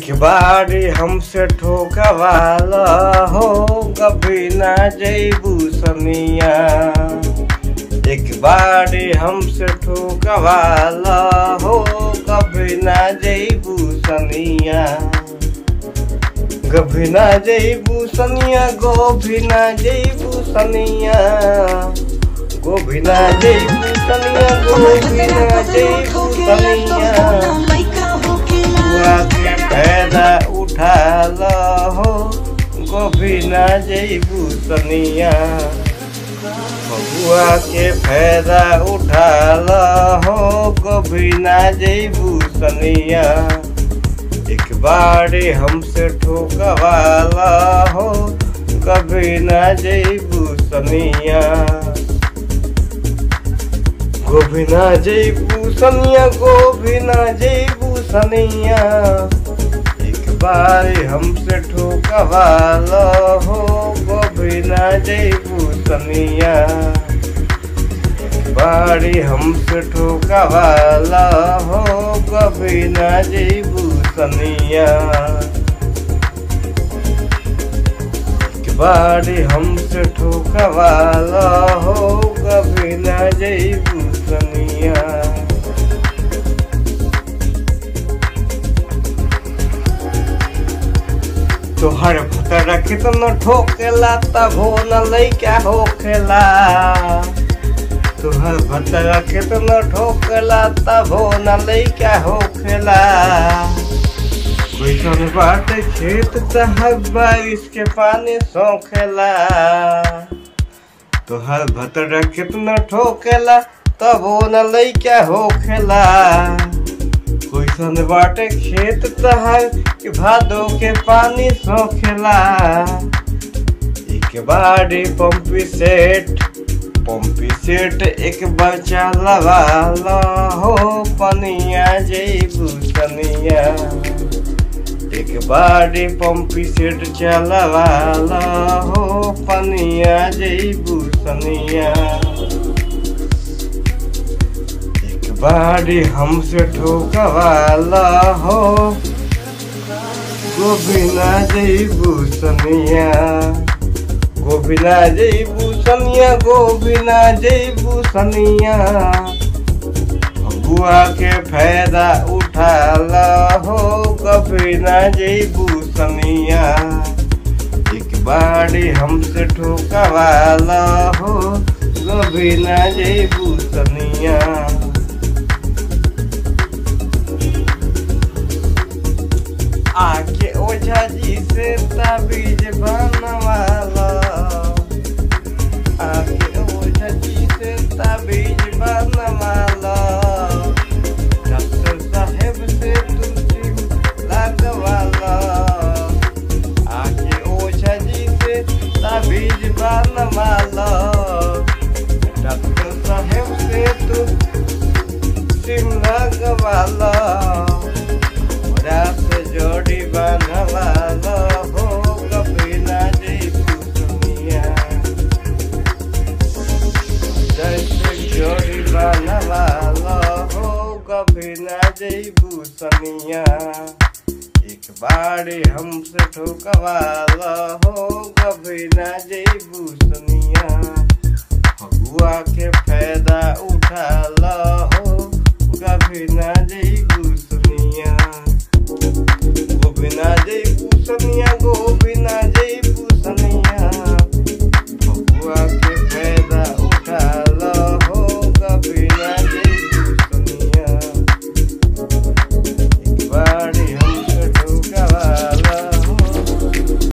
एक बारी हमसे ठोकवाला हो कभी ना जैबू सनिया एक बारी हमसे ठोकवाला हो कभी ना जैबू सनिया कभी ना जैबू सनिया गोभी ना जैबू सनिया गोभी ना जैबू सनिया गोभी ना जैबू सनिया बुआ के फायदा उठा हो गोभी ना जैबू सनिया बबुआ के फायदा उठा हो गोभी ना जैबू सनिया एक बारी हमसे ठोकवाला हो कभी ना जैबू सनिया गोभी ना जैबू सनिया गोभी ना जैबू सनिया एक बारी हमसे ठोकवाला हो गोभी ना जैबू सनिया एक बारी हमसे ठोकवाला हो कभी ना जैबू सनिया एक बारी हमसे ठोकवाला हो कभी ना जैबू सनिया तोहर भतरा कितना ठोकेला तब हो न लैका होखेला तोहर भतरा कितना ठोकेला तब हो न लैका होखेला कैसन बात खेत तहर बारिश के पानी सोखेला तोहर भतरा कितना ठोकेला तब हो न लैका होखेला कैसन बाटे खेत तहर कि भादो के पानी सोखेला एक बारी पंपी सेट पंपी सेट एक बच्चा लवाला हो पनिया जैबू सनिया एक बारी पंपी सेट चलवाला हो पनिया जैबू सनिया एक बारी हमसे ठोकवाला हो गोबिना जैबू सनिया गोबिना जैबू सनिया गोबिना जैबू सनिया बुआ के फायदा उठाला हो कभी ना जैबू सनिया एक बारी हमसे ठोकवाला हो कभी ना जैबू सनिया आके ओझा जी से ताबीज बनवाला आके ओझा जी से ताबीज बनवाला डॉक्टर साहेब से तुलसी लगवाला आके ओझा जी से ताबीज बनवाला डॉक्टर साहेब से तू सिम लगवाला रात जोड़ी बनवाला हो कभी ना जैबू दुनिया जैसे जोड़ी बनवाला हो कभी ना जैबू सनिया एक बारी हमसे ठोकवाला हो कभी ना जैबू सनिया फगुआ के फायदा उठाला हो कभी ना जैबू सनिया गोबिना जैबू सनिया